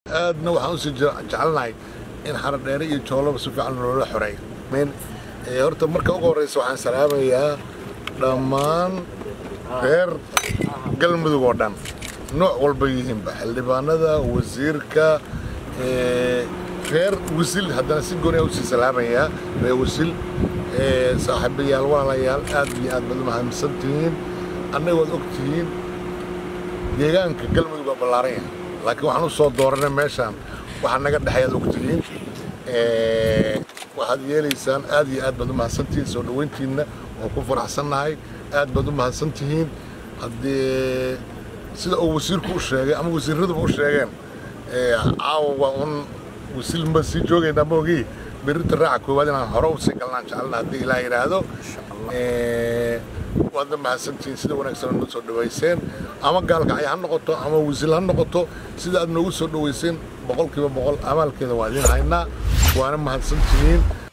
aadna waxaan usii jecelnahay in xaradheere iyo joolaba si fiican loola xoreeyo horta marka ugu horreysa waxaan salaamayaa dhammaan reer galmudug oo dhan nooc walba yihiinba xildhibaanada wasiirka reer wisil haddana si gooni usii salaamayaa reer wisil saaxiibayaal walaalayaal aad iyo aad baad u mahadsan tihiin annaga waad og tihiin deegaanka galmudug waa ballaaran yahay laakiin waxaan u soo dooranay meeshaan waxaa naga dhexay aad og tihiin waxaad yeelaysaan aad iyo aad baad u mahadsantihiin soo dhoweyntiinna waan ku faraxsannahay aad baad u mahadsan tihiin haddii sida uu wasiirku u sheegay ama wasiiraduba u sheegeen caawa waa un wasiilma sii joogaynaa maogii berrinta raaca koowaad inaan hore usii galnaan jecelna haddii ilaa yidhaahdo waadna mahadsantihiin sida wanaagsan noo soo dhowayseen ama gaalkacay ha noqoto ama wasiil ha noqoto sida aad noogu soo dhowayseen boqolkiiba boqol amaalkeeda waa idiin haynaa waana mahadsantihiin